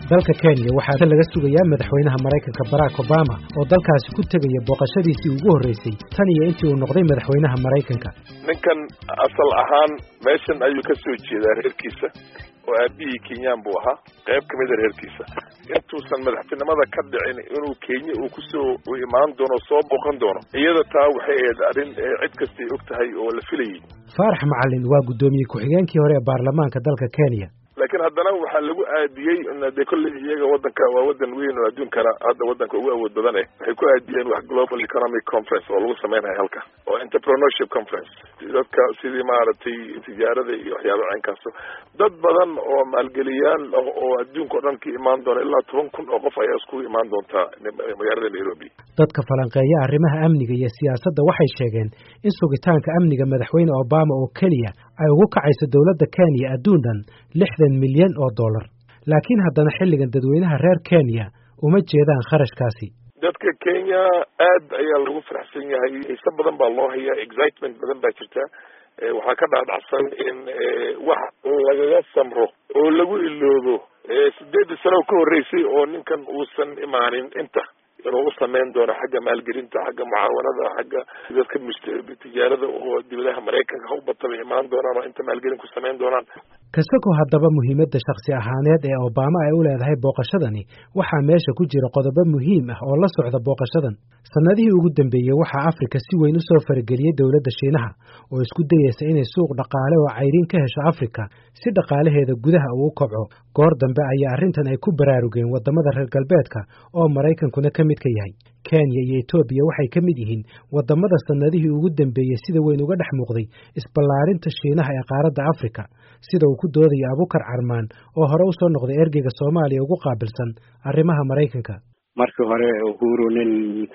dalka kenya waxaa laga sugayaa madaxweynaha maraykanka barack obama oo dalkaasi ku tegaya booqashadiisii ugu horreysay tan iyo intii uu noqday madaxweynaha maraykanka ninkan asal ahaan meeshan ayuu ka soo jeedaa reerkiisa oo aabihii kenyaan buu ahaa qayb ka mida reerkiisa intuusan madaxtinimada ka dhicin inuu kenya uu kusoo imaan doono soo booqan doono iyada taa waxay ahayd arrin cid kastay og tahay oo la filayay faarax macalin waa guddoomiye ku-xigeenkii hore ee baarlamaanka dalka kenya laakiin haddana waxaa lagu aadiyey de kolley iyaga wadanka waa wadan weyn oo adduunkana hadda wadanka ugu awood badan eh waxay ku aadiyeen wax global economic conference oo lagu sameynaya halka oo entrepreneurship conference dadka sidii maaragtay tijaarada iyo waxyaaba ceynkaaso dad badan oo maalgeliyaal ah oo adduunka o dhan ka imaan doona ilaa toban kun oo qof ayaa iskugu imaan doontaa magaalada nairobi dadka falanqeeya arrimaha amniga iyo siyaasadda waxay sheegeen in sugitaanka amniga madaxweyne obama oo keliya ay ugu kacayso dowladda kenya adduun dhan lixdan milyan oo dollar laakiin haddana xilligan dadweynaha reer kenya uma jeedaan kharashkaasi dadka kenya aad ayaa lagu faraxsan yahay xiise badan baa loo hayaa excitement badan baa jirta waxaa ka dhaadhacsan in wax lagaga samro oo lagu iloobo sideedii sano ka horreysay oo ninkan uusan imaanin inta inuu u samayn doono xagga maalgelinta xagga mucaawanada xagga dadka tijaarada oo dibadaha maraykanka ha u bata bay imaan doonaan oo inta maalgelin ku samayn doonaan kasagoo haddaba muhiimadda shakhsi ahaaneed ee obama ay u leedahay booqashadani waxaa meesha ku jira qodobo muhiim ah oo la socda booqashadan sannadihii ugu dambeeyey waxaa afrika si weyn u soo farageliyey dowladda shiinaha oo isku dayeysa inay suuq dhaqaale oo cayriin ka hesho afrika si dhaqaalaheeda gudaha uu kobco goor dambe ayaa arrintan ay ku baraarugeen waddamada reer galbeedka oo maraykankuna ka mid ka yahay kenya iyo etoobiya waxay ka mid yihiin waddamada sannadihii ugu dambeeyey sida weyn uga dhex muuqday isballaarinta shiinaha ee qaaradda afrika sida uu ku doodayo abukar carmaan oo hore usoo noqday ergeyga soomaaliya ugu qaabilsan arrimaha maraykanka markii hore uhuru nin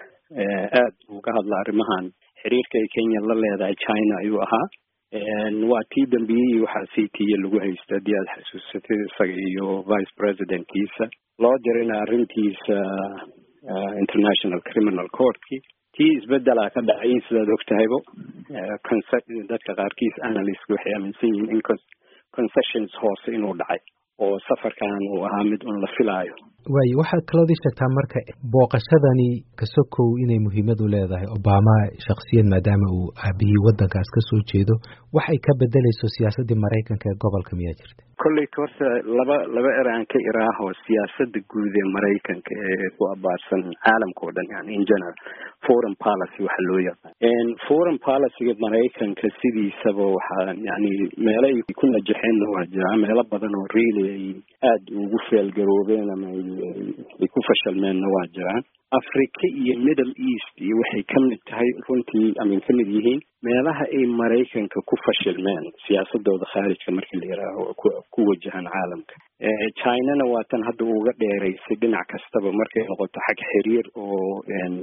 aad uga hadla arrimahan xiriirka ay kenya la leedahay china ayuu ahaa waa tii dambiyihii waxaa c t a lagu haysta haddii aad xasuusatay isaga iyo vice presidentkiisa loo dirina arrintiisa international criminal courtkii tii isbedelaa ka dhacay sidaad og tahaybo dadka qaarkiis analyst waxay aaminsan yihiin in concessions hoose inuu dhacay oo safarkan uu ahaa mid un la filaayo waayo waxaad kaloodii sheegtaa marka booqashadani kasokow inay muhiimad u leedahay obama shaksiyad maadaama uu aabihii waddankaas ka soo jeedo waxay ka bedelayso siyaasaddii maraykanka ee gobolka miyaa jirta kolleyta horta laba laba eraan ka iraaho siyaasadda guud ee maraykanka ee ku abaarsan caalamka oo dhan yani in general foreign policy waxa loo yaqaan foreign policyga maraykanka sidiisaba waxaa yani meelo ay ku najaxeenna waa jiraa meelo badan oo really ay aada ugu feelgaroobeen ama ay ku fashalmeenna waa jiraan africa iyo middle east iyo waxay ka mid tahay runtii amin ka mid yihiin meelaha ay maraykanka ku fashilmeen siyaasadooda khaarijka markii la yihaaho ku wajahan caalamka chinana waa tan hadda uga dheeraysay dhinac kastaba markay noqoto xag xiriir oo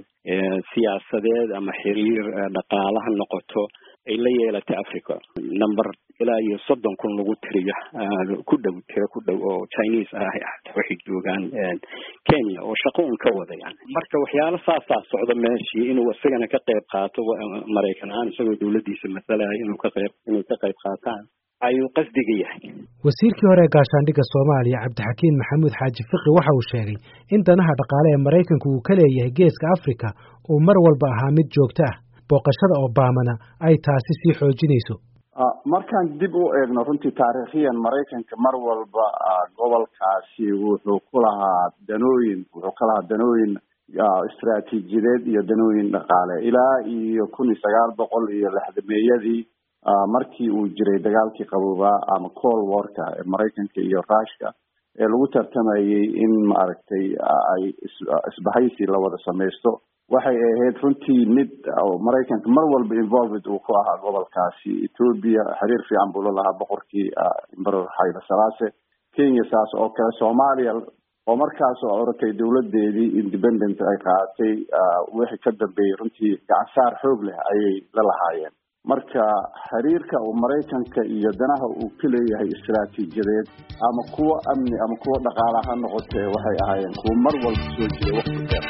siyaasadeed ama xiriir dhaqaala ha noqoto ay la yeelatay africa number ilaa iyo soddon kun lagu tiriyo ku dhow tiro ku dhow oo chinese ah waxay joogaan kenya oo shaqo un ka wada yani marka waxyaalo saasaa socda meeshii inuu isagana ka qayb qaato maraykan ahaan isagoo dowladdiisa masalaya inuu ka qayb inay ka qayb qaataan ayuu qasdiga yahay wasiirkii hore ee gaashaandhigga soomaaliya cabdixakiin maxamuud xaaji fiqi waxa uu sheegay in danaha dhaqaale ee maraykanku uu ka leeyahay geeska afrika uu mar walba ahaa mid joogto ah booqashada obamana ay taasi sii xoojinayso markaan dib u eegno runtii taariikhiyan maraykanka mar walba gobolkaasi wuxuu ku lahaa danooyin wuxuu ka lahaa danooyin istraatiijiyadeed iyo danooyin dhaqaale ilaa iyo kun iyo sagaal boqol iyo lixdameeyadii markii uu jiray dagaalkii qaboobaa ama col warka ee maraykanka iyo rushka ee lagu tartamayay in maaragtay ay isbahaysi la wada samaysto waxay ahayd runtii mid maraykanka mar walba involved uu ku ahaa gobolkaasi ethoobia xiriir fiican buu la lahaa boqorkii emperor hayle salase kenya saas oo kale soomaaliya oo markaas oo oratay dowladeedii independent ay qaadatay wixii ka dambeeyey runtii gacansaar xoog leh ayay la lahaayeen marka xiriirka uu maraykanka iyo danaha uu ka leeyahay istaraatiijiyadeed ama kuwo amni ama kuwo dhaqaala ha noqotee waxay ahaayeen kuwo mar walba soo jira waqti dheer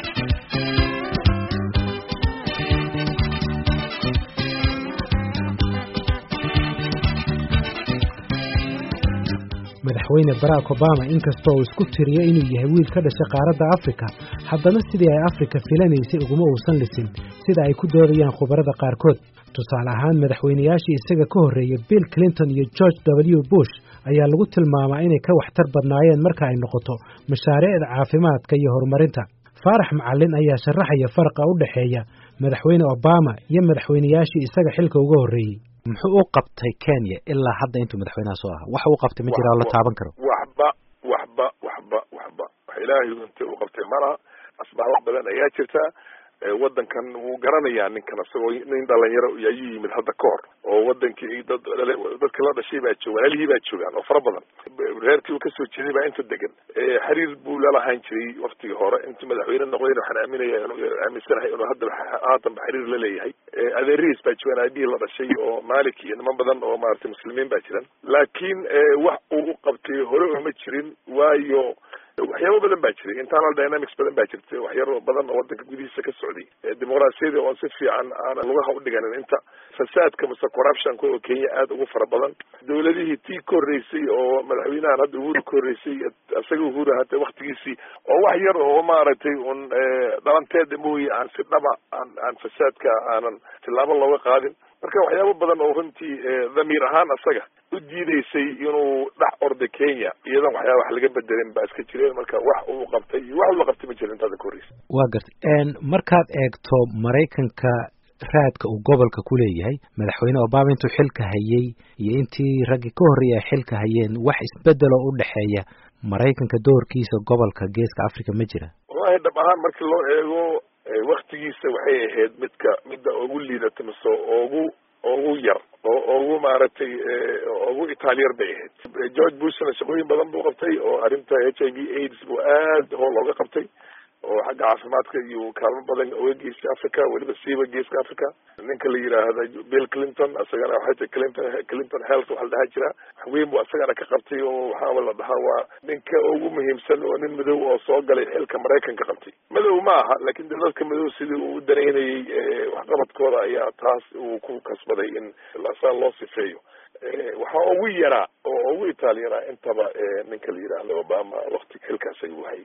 madaxweyne barack obama inkastoo uu isku tiriyo inuu yahay wiil ka dhashay qaaradda afrika haddana sidii ay afrika filanaysay uguma uusan lisin sida ay ku doodayaan khubarada qaarkood tusaale ahaan madaxweynayaashii isaga ka horreeyey bill clinton iyo george w bush ayaa lagu tilmaamaa inay ka waxtar badnaayeen marka ay noqoto mashaariicda caafimaadka iyo horumarinta faarax macallin ayaa sharaxaya faraqa u dhexeeya madaxweyne obama iyo madaxweynayaashii isaga xilka uga horreeyey muxuu u qabtay kenya ilaa hadda intuu madaxweynaha soo ahaa waxa uu qabtay ma jira oo la taaban karo waxba waxba waxba waxba wax ilaahay unta u qabtay malaha asbaabo badan ayaa jirta waddankan wuu garanayaa ninkan isagoo nin dhalinyaro ayuu yimid hadda ka hor oo wadankii dad dadka la dhashay baa jooga walaalihii baa joogaan oo fara badan reerkii uu kasoo jeeday baa inta degan xiriir buu lalahaan jiray waktigii hore intuu madaxweyne noqdayna waxaan aaminaya aaminsanahay inuu hadda haatanba xiriir la leeyahay adeerihiis baa joogaan aabihii la dhashay oo malik iyo niman badan oo maaragtay muslimiin baa jiran laakiin wax uu u qabtay hore uma jirin waayo waxyaabo badan baa jiray internal dynamics badan baa jirtay waxyaro badan oo wadanka gudihiisa ka socday dimuqraasiyadii oon si fiican aanan lugaha udhiganin inta fasaadka mase corruptionka oo kenya aada ugu fara badan dawladihii tii ka horreysay oo madaxweynahan hadda uhuru ka horreysay isaga uhuru hata waktigiisii oo wax yar oo maaragtay un dhalanteeda mooye aan si dhaba aan aan fasaadka aanan tillaabo looga qaadin marka waxyaabo badan oo runtii dhamiir ahaan isaga u diideysay inuu dhex orda kenya iyadan waxyaaba wax laga bedelin baa iska jireen marka wax uu qabtay iyo wax ula qabtay ma jirin intaada ka horreysa waa gartay markaad eegto maraykanka raadka uu gobolka ku leeyahay madaxweyne obama intuu xilka hayay iyo intii raggii ka horreeyay ay xilka hayeen wax isbedeloo u dhexeeya maraykanka doorkiisa gobolka geeska africa ma jira wallahi dhab ahaan markii loo eego waktigiisa waxay ahayd midka midda ugu liidata mise ugu ugu yar oo ugu maaragtay ugu itaaliyar bay ahayd george bushna shaqooyin badan buu qabtay oo arrinta h i v aids buu aad hool looga qabtay oo xagga caafimaadka iyo kaalmo badan oga geystay africa weliba siiba geeska africa ninka la yidhaahda bill clinton isagana waxay tahay clinton clinton health waxa la dhahaa jira waxweyn buu isagana ka qabtay oo waxaaba la dhahaa waa ninka ugu muhiimsan oo nin madow oo soo galay xilka maraykanka qabtay madow ma aha laakin de dadka madow sidii uu u danaynayay waxqabadkooda ayaa taas uu ku kasbaday in saa loo sifeeyo waxaa ugu yaraa oo ugu itaalyanaa intaba ninka la yidhaahdo obama wakti xilkaas ayuu hayay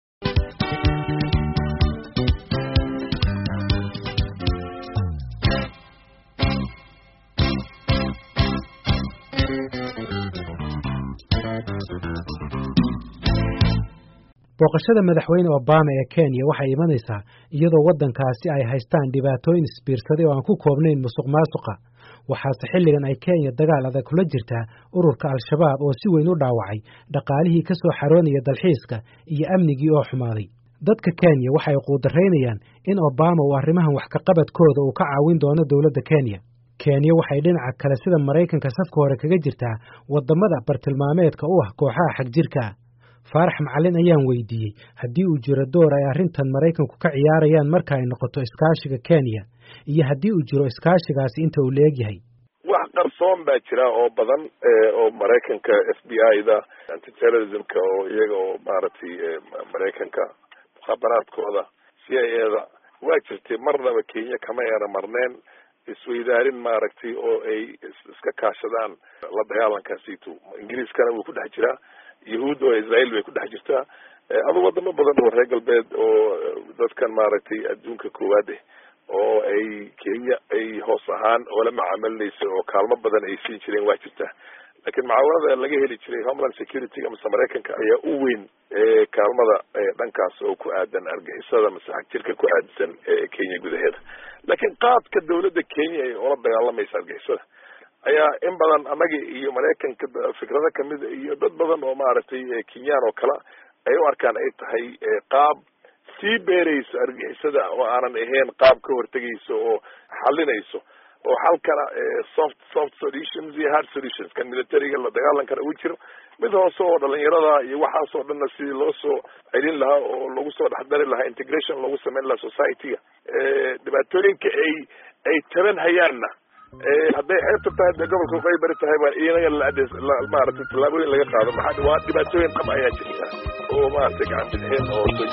booqashada madaxweyne obama ee kenya waxay imanaysaa iyadoo waddankaasi ay haystaan dhibaatooyin isbiirsaday oo aan ku koobnayn musuq maasuqa waxaase xilligan ay kenya dagaal adag kula jirtaa ururka al-shabaab oo si weyn u dhaawacay dhaqaalihii ka soo xaroonaya dalxiiska iyo amnigii oo xumaaday dadka kenya waxay quudaraynayaan in obama uu arrimahan wax kaqabadkooda uu ka caawin doono dowladda kenya kenya waxay dhinaca kale sida maraykanka safka hore kaga jirtaa waddamada bartilmaameedka u ah kooxaha xagjirka faarax macalin ayaan weydiiyey haddii uu jiro door ay arrintan maraykanku ka ciyaarayaan marka ay noqoto iskaashiga kenya iyo haddii uu jiro iskaashigaasi inta uu leegyahay wax qarsoon baa jira oo badan oo maraykanka f b i da antiterrorismka oo iyaga oo maaragtay maraykanka mukhaabaraadkooda c i a da waa jirtay marnaba kenya kama eera marneen isweydaarin maaragtay oo ay iska kaashadaan la dagaalankaasitu ingiriiskana wuu ku dhex jiraa yahuud oo israel bay ku dhex jirtaa adu wadamo badan oo reer galbeed oo dadkan maaragtay adduunka koowaad eh oo ay kenya ay hoos ahaan oola macaamilinaysa oo kaalmo badan ay siin jireen waa jirtaa laakiin mucaawanada laga heli jiray homeland security mase maraykanka ayaa u weyn kaalmada dhankaas oo ku aadan argixisada mase xagjirka ku aadsan kenya gudaheeda laakiin qaadka dawladda kenya ay oola dagaalamaysa argixisada ayaa in badan annaga iyo maraykanka fikrado kamida iyo dad badan oo maaragtay kenyaan oo kale ay u arkaan ay tahay qaab sii beerayso argixisada oo aanan ahayn qaab ka hortegayso oo xalinayso oo halkana soft soft solutions iyo hard solutions kan militariga la dagaalankana ugu jiro mid hoose oo dhalinyarada iyo waxaas oo dhanna sidii loo soo celin lahaa oo lagu soo dhexdari lahaa integration lagu sameyn lahaa society-ga dhibaatooyinka ay ay taban hayaanna hadday xeebta tahay dee gobolka waqooyi bari tahay baa inaga la maaragtay tallaabooyin laga qaado maxaa waa dhibaatooyin dhab ayaa jirta oo maaragtay gacan bidxeen oo soo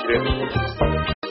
jireen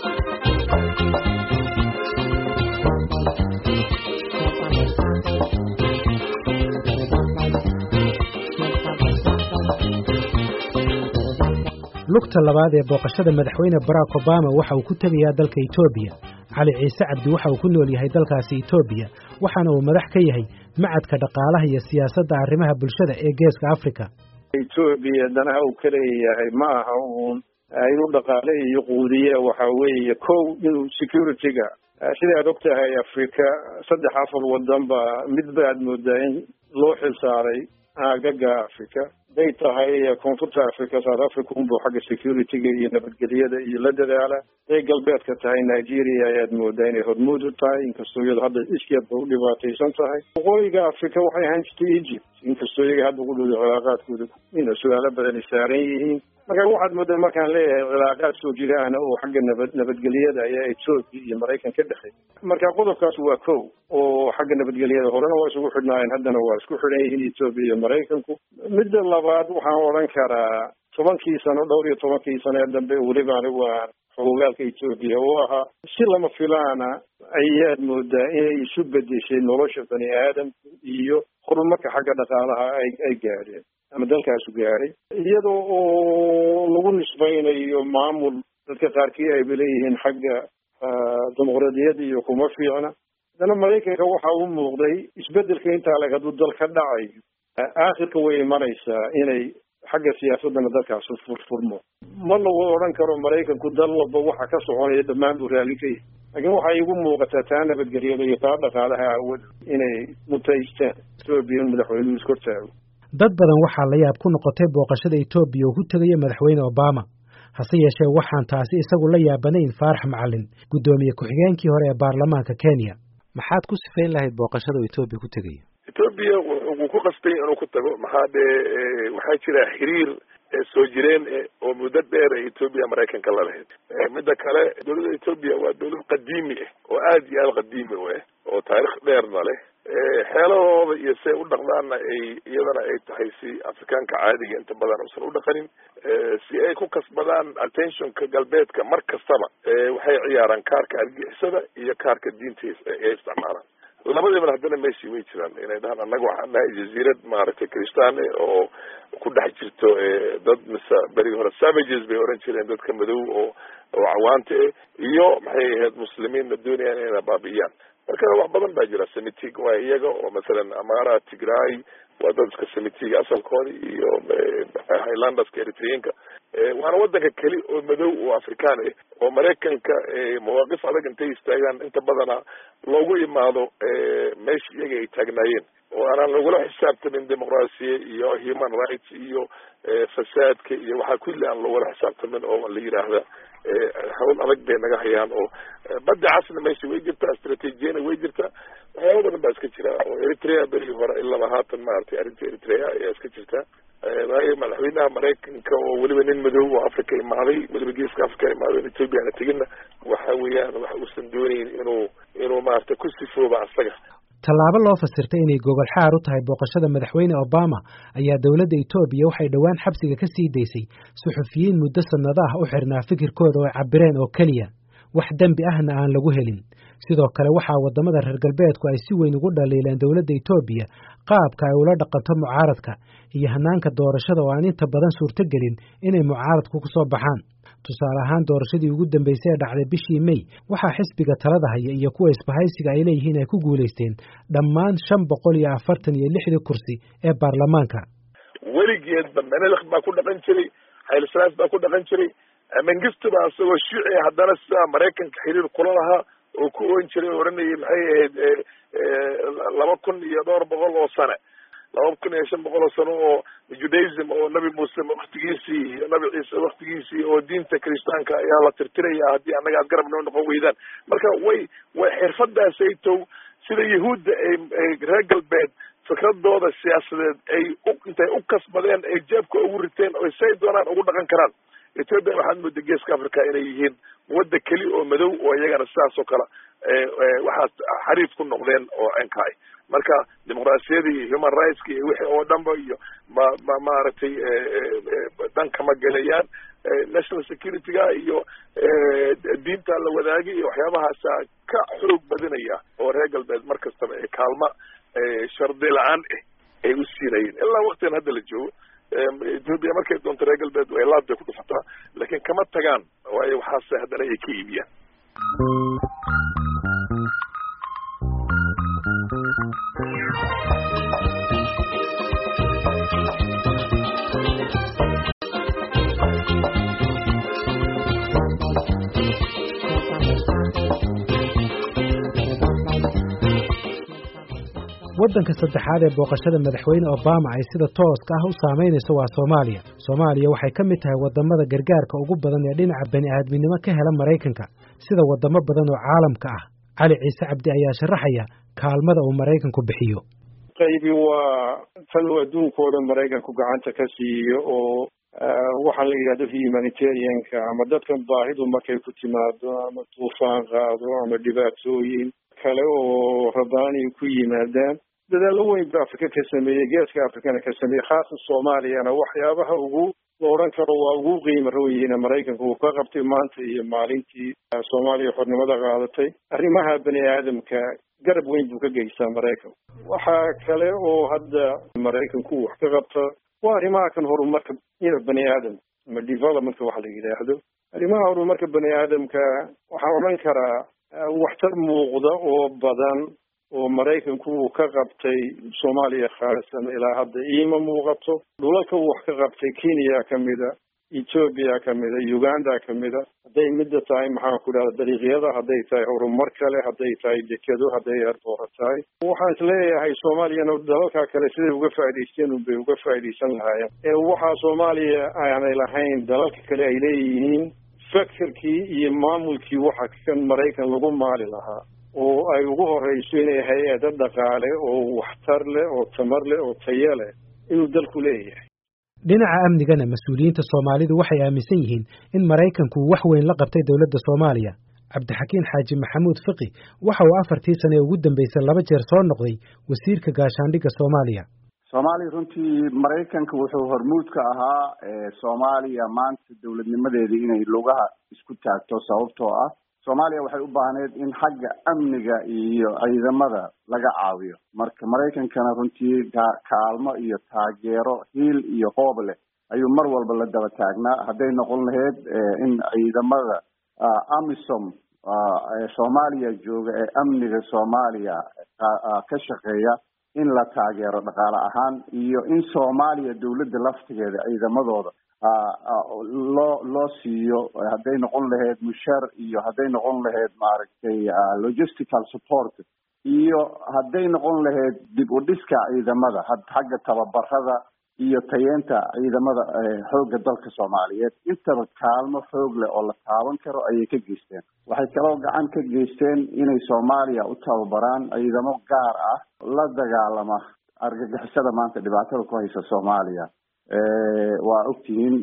lugta labaad ee booqashada madaxweyne barack obama waxa uu ku tegayaa dalka etoobiya cali ciise cabdi waxa uu ku nool yahay dalkaasi etoobiya waxaana uu madax ka yahay macadka dhaqaalaha iyo siyaasadda arrimaha bulshada ee geeska afrika etoobiya danaha uu ka leeyahay ma aha uun inuu dhaqaale iyo quudiye waxa weeye kow inuu security-ga sidaad og tahay afrika saddex afar wadan ba mid baad moodaa in loo xilsaaray aagaga africa haday tahay koonfurta africa south africa unbu xagga security-ga iyo nabadgelyada iyo la dadaala haday galbeedka tahay nigeria ayaad moodaa inay hormuud u tahay inkastoo iyado hadda iskeedba u dhibaataysan tahay waqooyiga africa waxay ahaan jirtay egypt inkastoo iyaga hadda ku dhowda cilaaqaadkooda ina su-aalo badan ay saaran yihiin marka waxaad moodaa markaan leeyahay cilaaqaad soo jiraana oo xagga nabad nabadgelyada ayaa etoobiya iyo maraykan ka dhexay marka qodobkaas waa kow oo xagga nabadgelyada horena waa isugu xidhnaayeen haddana waa isku xidhan yihiin etoobiya iyo maraykanku midda labaad waxaan odhan karaa tobankii sano dhowr iyo tobankii sano ee dambe weliba anigu aan xogogaalka etoobiya u ahaa si lama filaana ayaad moodaa inay isu bedeshay nolosha bani aadamku iyo horumarka xagga dhaqaalaha ay ay gaadheen ama dalkaasu gaadhay iyadoo oo lagu nisbaynayo maamul dadka qaarkii ayba leeyihiin xagga dimuqraadiyadda iyo kuma fiicna haddana maraykanka waxa u muuqday isbedelka intaa leg hadduu dal ka dhacayo aakhirka way imanaysaa inay xagga siyaasadana dalkaas furfurmo ma lagu odhan karo maraykanku dal walba waxa ka soconaya dhammaan buu raalli ka yahay laakiin waxay igu muuqataa taa nabadgelyada iyo taa dhaqaalaha aawada inay mutaystaan etoobiya in madaxweynuhu iskortaago dad badan waxaa la yaab ku noqotay booqashada etoobiya uu ku tegaya madaxweyne obama hase yeeshee waxaan taasi isagu la yaabanayn faarax macalin guddoomiye ku-xigeenkii hore ee baarlamaanka kenya maxaad ku sifayn lahayd booqashada uu etoobiya ku tegayo etoobiya wuu ku qastay inuu ku tago maxaa dee waxaa jira xiriir soo jireen oo muddo dheer ee etoobiya maraykanka la lahayd midda kale dowladda etoobiya waa dowlad qadiimi ah oo aad iyo aad qadiimi u ah oo taarikh dheerna leh xeelahooda iyo say u dhaqdaanna ay iyadana ay tahay si afrikaanka caadiga inta badan usan u dhaqanin si ay ku kasbadaan attentionka galbeedka mar kastaba waxay ciyaaraan kaarka argixisada iyo kaarka diinta ay isticmaalaan labadiibana haddana meeshii way jiraan inay dhahaan annaga waxaan nahay jaziirad maaragtay kristaane oo ku dhex jirto dad mise berigi hore savages bay oran jireen dadka madow oo oo cawaanta eh iyo maxay ahayd muslimiinna doonayaan inayna baabi'iyaan marka wax badan baa jira semitig waa iyaga oo masalan amara tigray waa dad iska semitiga asalkooda iyo highlanderska eritreanka waana wadanka keli oo madow oo afrikaan ah oo maraykanka mawaaqif adag intay istaagaan inta badana loogu imaado meesha iyaga ay taagnaayeen oo aanaan lagula xisaabtamin dimuqraasiya iyo human rights iyo fasaadka iyo waxaa kulli aan lagula xisaabtamin oo la yidhaahda hawl adag bay naga hayaan oo badda casna meesha way jirtaa istraatiijiyana way jirtaa waxyaaba badan baa iska jira oo eritrea berigi hore ilaba haatan maaragtay arrinta eritrea ayaa iska jirta waayo madaxweynaha maraykanka oo weliba nin madow oo africa imaaday weliba geeska africa imaaday ethoopia ana teginna waxa weeyaan wax uusan doonayn inuu inuu maaragtay ku sifooba asaga tallaabo loo fasirtay inay gogol xaar u tahay booqashada madaxweyne obama ayaa dowladda etoobiya waxay dhowaan xabsiga ka sii daysay suxufiyiin muddo sannado ah u xirnaa fikirkooda oo cabireen oo keliya wax dembi ahna aan lagu helin sidoo kale waxaa waddamada reer galbeedku ay si weyn ugu dhaliileen dowladda etoobiya qaabka ay ula dhaqanto mucaaradka iyo hanaanka doorashada oo aan inta badan suurtogelin inay mucaaradku ku soo baxaan tusaale ahaan doorashadii ugu dambeysay ee dhacday bishii may waxaa xisbiga talada haya iyo kuwa isbahaysiga ay leeyihiin ay ku guulaysteen dhammaan shan boqol iyo afartan iyo lixdii kursi ee baarlamaanka weligeedba menelk baa ku dhaqan jiray haylsalaas baa ku dhaqan jiray mengistu baa isagoo shiici haddana sidaa maraykanka xiriir kula lahaa oo ku oon jiray oo oranayay maxay ahayd laba kun iyo dhowr boqol oo sane laba kun iyo shan boqol oo sano oo judaism oo nabi muuse waktigiisii iyo nabi ciise waktigiisii oo diinta kiristaanka ayaa la tirtiraya haddii annaga aad garab noo noqon weydaan marka way way xirfadaasaytow sida yahuudda ay reer galbeed fikradooda siyaasadeed ay u intay u kasbadeen ay jeebka ugu riteen oo say doonaan ugu dhaqan karaan ethoopia waxaad mooda geeska africa inay yihiin wadda keli oo madow oo iyagana sidaas oo kale waxaas xariif ku noqdeen oo enkaay marka dimuqraasiyadii iyo human rightska iyo wixii oo dhanba iyo ma ma maaragtay dhanka ma gelayaan national security-ga iyo diinta la wadaagay iyo waxyaabahaasa ka xoog badinaya oo reer galbeed mar kastaba ee kaalma shardi la-aan ah ay u siinayeen ilaa waktigan hadda la joogo ethoopia markay doonto reer galbeed way laad bay ku dhufataa laakiin kama tagaan waayo waxaase haddana ay ka iibiyaan waddanka saddexaad ee booqashada madaxweyne obama ay sida tooska ah u saamaynayso waa soomaaliya soomaaliya waxay ka mid tahay waddamada gargaarka ugu badan ee dhinaca bani aadminimo ka hela maraykanka sida waddamo badan oo caalamka ah cali ciise cabdi ayaa sharaxaya kaalmada uu maraykanku bixiyo qaybi waa tan uu adduunka oo dhan maraykanku gacanta ka siiyo oo waxaan la yidhahdo humanitarianka ama dadkan baahidu markay ku timaado ama tuufaan qaado ama dhibaatooyin kale oo rabaani ku yimaadaan dadaallo weyn ba afrika ka sameeyey geeska afrikana ka sameeyey khaasan soomaaliyana waxyaabaha ugu la odhan karo waa ugu qiimo roon yihiin maraykanka uu ka qabtay maanta iyo maalintii soomaaliya xornimada qaadatay arrimaha bani aadamka garab weyn buu ka geystaa maraykanku waxaa kale oo hadda maraykanku wax ka qabta waa arrimaha kan horumarka bani aadam ama developmentka waxa la yidhaahdo arrimaha horumarka bani aadamka waxaan odhan karaa waxtar muuqda oo badan oo maraykanku uu ka qabtay soomaaliya khaalisan ilaa hadda iima muuqato dhulalka uu wax ka qabtay kenya kamida ethoobia kamida uganda kamida hadday midda tahay maxaan ku dhahda dariiqyada hadday tahay horumar kale hadday tahay dekedo hadday airboora tahay waxaan isleeyahay soomaaliyana dalalka kale siday uga faa'idaysteen unbay uga faa'iidaysan lahaayeen ee waxaa soomaaliya aanay lahayn dalalka kale ay leeyihiin fakerkii iyo maamulkii waxa kan maraykan lagu maali lahaa oo ay ugu horeyso inay hay-ado dhaqaale oo waxtar leh oo tamar leh oo tayo leh inuu dalku leeyahay dhinaca amnigana mas-uuliyiinta soomaalidu waxay aaminsan yihiin in maraykanku wax weyn la qabtay dowladda soomaaliya cabdixakiin xaaji maxamuud fiqi waxa uu afartii sane ee ugu dambeysay laba jeer soo noqday wasiirka gaashaandhigga soomaaliya soomaaliya runtii maraykanka wuxuu hormuud ka ahaa soomaaliya maanta dowladnimadeedii inay lugaha isku taagto sababtoo ah soomaaliya waxay u baahneed in xagga amniga iyo ciidamada laga caawiyo marka maraykankana runtii kaalmo iyo taageero hiil iyo qoob leh ayuu mar walba la daba taagnaa hadday noqon lahayd in ciidamada amisom soomaaliya jooga ee amniga soomaaliya ka shaqeeya in la taageero dhaqaale ahaan iyo in soomaaliya dowladda laftigeeda ciidamadooda loo loo siiyo hadday noqon lahayd mushaar iyo hadday noqon lahayd maaragtay logistical support iyo hadday noqon lahayd dib u dhiska ciidamada xagga tababarada iyo tayeenta ciidamada xoogga dalka soomaaliyeed intaba kaalmo xoog leh oo la taaban karo ayay ka geysteen waxay kaloo gacan ka geysteen inay soomaaliya u tababaraan ciidamo gaar ah la dagaalama argagixisada maanta dhibaatada ku haysa soomaaliya waa ogtihiin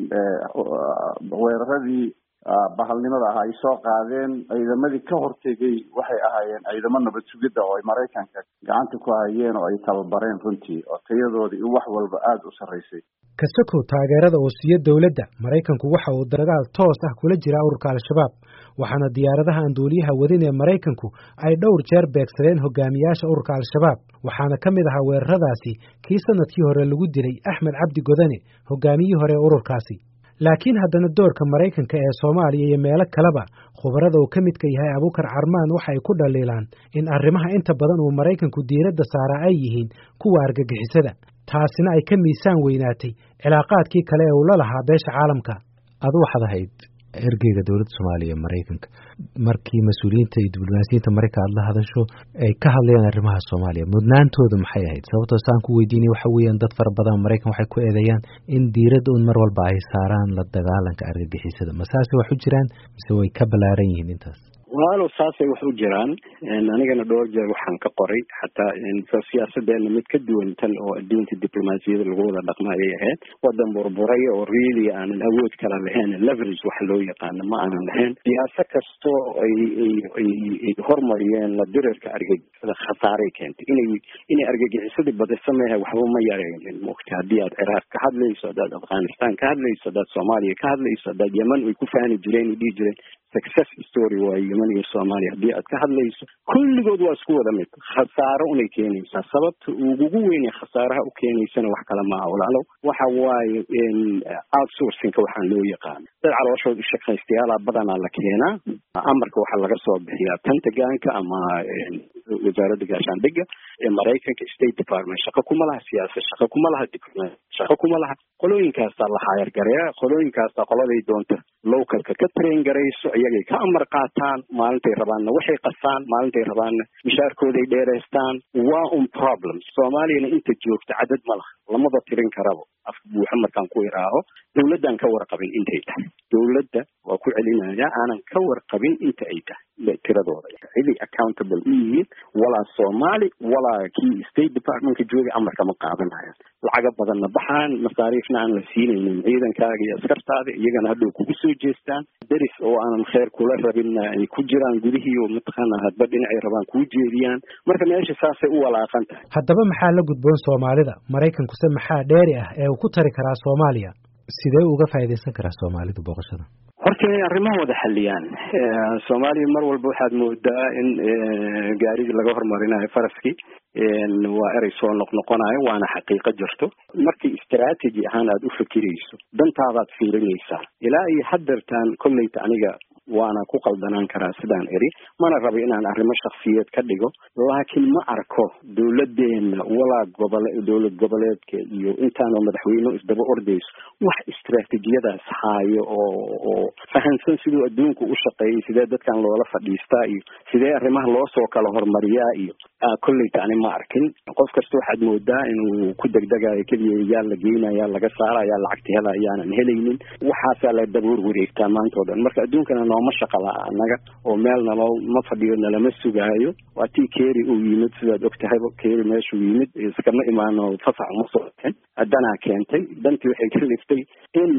weeraradii bahalnimada ah ay soo qaadeen ciidamadii ka hortegay waxay ahaayeen ciidamo nabad sugidda oo ay maraykanka gacanta ku hayeen oo ay tababareen runtii oo tayadoodii iyo wax walba aada u sarraysay kasakow taageerada oo siiyo dowladda maraykanku waxa uu dagaal toos ah kula jira ururka al-shabaab waxaana diyaaradaha aan duuliyaha wadin ee maraykanku ay dhowr jeer beegsadeen hogaamiyaasha ururka al-shabaab waxaana ka mid ahaa weeraradaasi kii sanadkii hore lagu dilay axmed cabdi godane hogaamiyihii hore ee ururkaasi laakiin haddana doorka maraykanka ee soomaaliya iyo meelo kaleba khubarada uu ka midka yahay abuukar carmaan waxa ay ku dhaliilaan in arrimaha inta badan uu maraykanku diiradda saaraa ay yihiin kuwa argagixisada taasina ay ka miisaan weynaatay cilaaqaadkii kale ee uu la lahaa beesha caalamka adu waxaad ahayd ergeyga dowladda soomaaliya ee maraykanka markii mas-uuliyiinta iyo diblomaasiyiinta marayka aad la hadasho ay ka hadlayaan arrimaha soomaaliya mudnaantooda maxay ahayd sababtoo saan ku weydiinay waxa weeyaan dad fara badan maraykan waxay ku eedeeyaan in diiradda un mar walba ay saaraan la dagaalanka argagixisada ma saasay wax u jiraan mise way ka ballaaran yihiin intaas walaalow saasay wax u jiraan anigana dhowr jeer waxaan ka qoray xataa siyaasadeena mid ka duwan tan oo adduunka diblomaasiyada lagu wada dhaqma ayay ahayd wadan burburay oo really aanan awood kala lahayn leverage waxa loo yaqaano ma aanan lahayn siyaasa kastoo ay ay hormariyeen la dirirka argagixisada khasaaray keentay inay inay argagixisadii badisa mehe waxba ma yareynin mogta haddii aad ciraaq ka hadlayso haddaad afghanistan ka hadlayso haddaad soomaaliya ka hadlayso haddaad yeman ay ku faani jireen ay dhihi jireen success story waaye yeman iyo soomaaliya haddii aad ka hadlayso kulligood waa isku wada mid khasaaro unay keenaysaa sababta ugugu weynee khasaaraha u keenaysana wax kale maaha walaalow waxa waaye outsourcingka waxaan loo yaqaano dad calooshooda shaqaystayaala badanaa la keenaa amarka waxaa laga soo bixiyaa pentagonka ama wasaaradda gaashaandhigga ee maraykanka state department shaqo kuma laha siyaasad shaqo kuma laha diplomat shaqo kuma laha qolooyinkaasaa la hayar gareeya qolooyinkaasa qoladay doonta localka ka train garayso iyagay ka amar qaataan maalintay rabaanna waxay qasaan maalintay rabaanna mishaarkooday dheeraystaan waa un problem soomaaliyana inta joogta cadad ma laha lamaba tirin karabo afka buuxa markaan ku iraaho dowladdan ka warqabin intay tahay dowladda waa ku celinaya aanan ka warqabin inta ay tahay tiradooda ciday accountable u yihiin walaa soomaali walaa kii state departmentka joogay amarka ma qaadanayo lacaga badanna baxaan masaariifna aan la siinaynin ciidankaaga iyo askartaada iyagana hadhow kugu soo jeestaan deris oo aanan kheer kula rabinna ay ku jiraan gudihii oo mataqaana hadba dhinacay rabaan kuu jeediyaan marka meesha saasay u walaaqan tahay haddaba maxaa la gudboon soomaalida maraykankuse maxaa dheeri ah ee uu ku tari karaa soomaaliya sidee uga faa'iidaysan karaa soomaalidu booqashada horta inay arrimaha wada xaliyaan soomaaliya mar walba waxaad moodaa in gaarigii laga hormarinayo faraskii waa erey soo noqnoqonayo waana xaqiiqo jirto markii strategy ahaan aada u fikirayso dantaadaad fiirinaysaa ilaa iyo haddeertaan kolleyta aniga waana ku qaldanaan karaa sidaan eri mana rabo inaan arrimo shaksiyeed ka dhigo laakiin ma arko dowladdeena walaa gobole dowlad goboleedka iyo intaanoo madaxweyne isdaba ordayso wax istraatijiyadaas haayo oo oo fahansan siduu adduunku u shaqeeyay sidee dadkan loola fadhiistaa iyo sidee arrimaha loo soo kala hormariyaa iyo kolleyta ani ma arkin qof kasta waxaad moodaa inuu ku degdegayo keliya yaa la geynaya laga saara yaa lacagta hela ayaanan helaynin waxaasaa la daboor wareegtaa maanta o dhan marka adduunkana nooma shaqala annaga oo meel naloo ma fadhiyo nalama sugaayo waa tii keri uu yimid sidaad og tahayba keri meeshuu yimid iskama imaano fasax uma soo bixin danaa keentay dantii waxay ka liftay in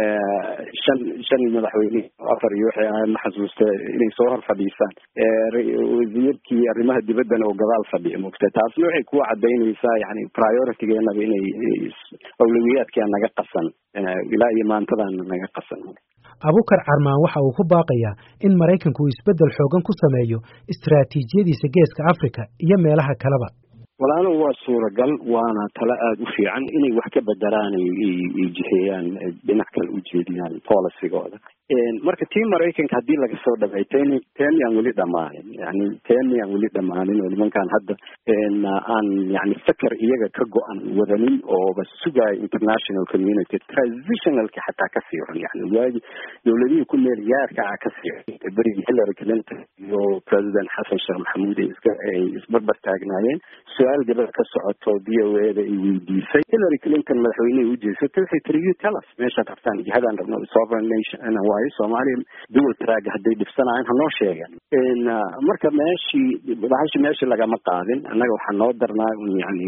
shan shan madaxweyne afar iyo waxay ahayd ma xasuusta inay soo hor fadhiisaan wasiirkii arrimaha dibaddana oo gadaal fadhiya mogta taasna waxay kuwa cadaynaysaa yani prioritigeenaba inay awlawiyaadkia naga qasan ilaa iyo maantadaana naga qasan abukar carmaan waxa uu ku baaqayaa in maraykanku uu isbeddel xoogan ku sameeyo istaraatiijiyadiisa geeska africa iyo meelaha kaleba walaalo waa suuragal waana talo aada u fiican inay wax ka bedelaan ay jixeeyaan dhinac kale u jeediyaan policygooda marka tii maraykanka haddii laga soo dhabay ten ten yaan weli dhamaanin yani ten yaan weli dhamaanin oo nimankaan hadda aan yani feker iyaga ka go-an wadanin ooba sugaayo international community transitionalka xataa ka siiran yani waagi dowladihii ku meel yaarka ah ka siiran berigii hillary clinton iyo president xasan sheekh maxamuud ay iska ay isbarbar taagnaayeen su-aal gabadh ka socoto v o eda ay weydiisay hillary clinton madaxweynehay u jeesatay waxay tiri you tell us meeshaad rabtaan jihadaan rabno sovereign nation waayo soomaaliya dual track hadday dhibsanayaan hanoo sheegan marka meeshii bahashi meeshii lagama qaadin annaga waxaa noo darnaa yani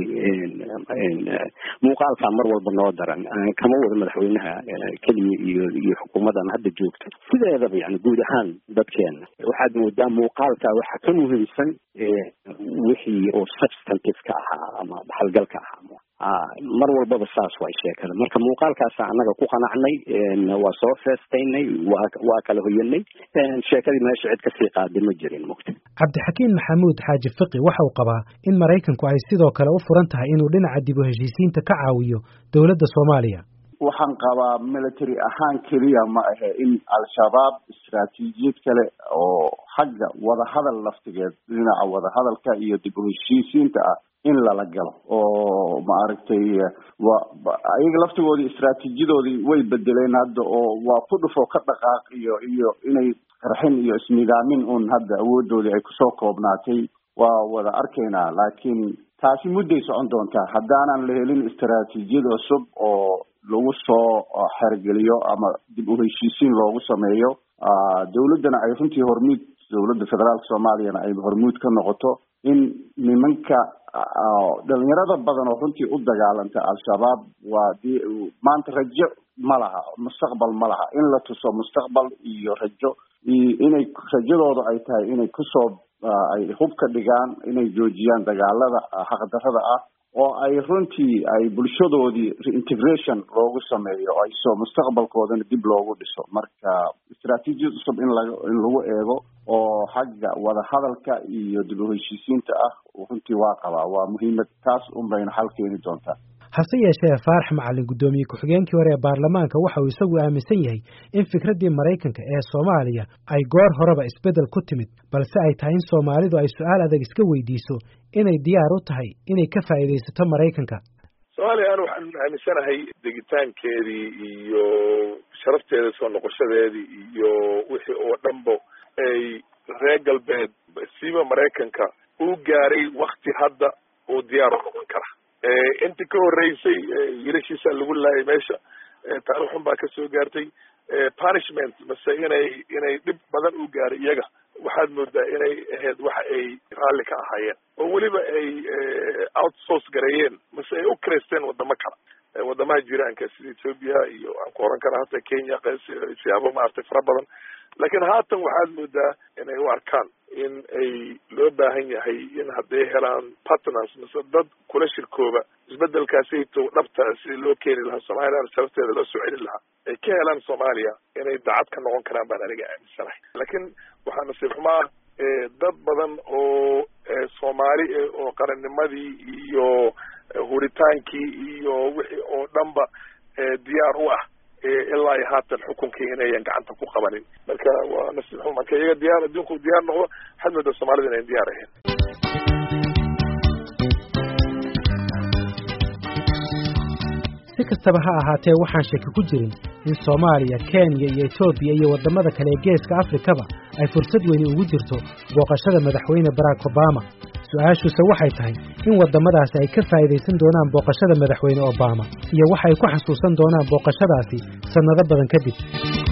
muuqaalkaa mar walba noo daran kama wada madaxweynaha keliya iyo iyo xukuumadan hadda joogto sideedaba yani guud ahaan dadkeena waxaad moodaa muuqaalkaa waxaa ka muhiimsan wixii oo substantive ka ahaa ama dhaxalgalka ahaa mar walbaba saas way sheekada marka muuqaalkaasa annaga ku qanacnay waa soo feestaynay waa waa kala hoyanay sheekadii meesha cid kasii qaaday ma jirin mugta cabdixakiin maxamuud xaaji fiqi waxa uu qabaa in maraykanku ay sidoo kale u furan tahay inuu dhinaca dib u heshiisiinta ka caawiyo dowladda soomaaliya waxaan qabaa military ahaan keliya ma ahe in al-shabaab istaraatiijiyad kale oo xagga wadahadal laftigeed dhinaca wadahadalka iyo dib u heshiisiinta ah in lala galo oo maaragtay wa ayaga laftigoodii istraatiijiyadoodii way bedeleen hadda oo waa ku dhufoo ka dhaqaaq iyo iyo inay qarxin iyo isnidaamin un hadda awoodoodii ay kusoo koobnaatay waa wada arkaynaa laakiin taasi mudday socon doontaa haddaanan la helin istaraatiijiyad cusub oo lagu soo xergeliyo ama dib u heshiisiin loogu sameeyo dowladdana ay runtii hormuud dowladda federaalka soomaaliyana ay hormuud ka noqoto in nimanka dhalinyarada badan oo runtii u dagaalanta al-shabaab waa di maanta rajo ma laha mustaqbal ma laha in la tuso mustaqbal iyo rajo inay rajadooda ay tahay inay kusoo ay hub ka dhigaan inay joojiyaan dagaalada xaqdarrada ah oo ay runtii ay bulshadoodii reintegration loogu sameeyo ay soo mustaqbalkoodana dib loogu dhiso marka istraatiijiyad cusub in laga in lagu eego oo xagga wadahadalka iyo dib u heshiisiinta ah runtii waa qabaa waa muhiimad taas un bayna xal keeni doontaa hase yeeshee faarax macalin guddoomiye ku-xigeenkii hore ee baarlamaanka waxa uu isagu aaminsan yahay in fikraddii maraykanka ee soomaaliya ay goor horeba isbeddel ku timid balse ay tahay in soomaalidu ay su-aal adag iska weydiiso inay diyaar u tahay inay ka faa'iidaysato maraykanka soomaaliya anu waxaan aaminsanahay degitaankeedii iyo sharafteeda soo noqoshadeedii iyo wixii oo dhanba ay reer galbeed siiba maraykanka uu gaaray wakti hadda uu diyaar u noqon kara inti ka horreysay wiilashiisa lagu laayay meesha taarikh xun baa kasoo gaartay punishment mase inay inay dhib badan u gaaray iyaga waxaad moodaa inay ahayd waxa ay raalli ka ahaayeen oo weliba ay outsource gareeyeen mase ay u kreysteen wadamo kale wadamaha jiraanka sida ethoopia iyo aan ku oran kara hata kenya siyaabo maaragtay fara badan laakiin haatan waxaad moodaa inay u arkaan in ay loo baahan yahay in hadday helaan partners mase dad kula shirkooba isbedelkaasayto dhabta sidii loo keeni lahaa somalilan sharafteeda loo soo celin lahaa ay ka helaan soomaaliya inay dacad ka noqon karaan baan aniga aaminsanahay laakiin waxaa nasiib xumaa dad badan oo soomaali oo qarannimadii iyo huritaankii iyo wixii oo dhanba diyaar u ah ilaa iyo haatan xukunkii inayan gacanta ku qabanin marka waa nasiib xuma marka iyaga diyaar adduunku diyaar noqdo waxaad moodaa soomaalida inayn diyaar ahayn si kastaba ha ahaatee waxaan shaki ku jirin in soomaaliya kenya iyo etoobiya iyo waddamada kale ee geeska afrikaba ay fursad weyni ugu jirto booqashada madaxweyne barack obama su-aashuuse waxay tahay in waddamadaasi ay ka faa'iidaysan doonaan booqashada madaxweyne obama iyo waxay ku xasuusan doonaan booqashadaasi sannado badan kadib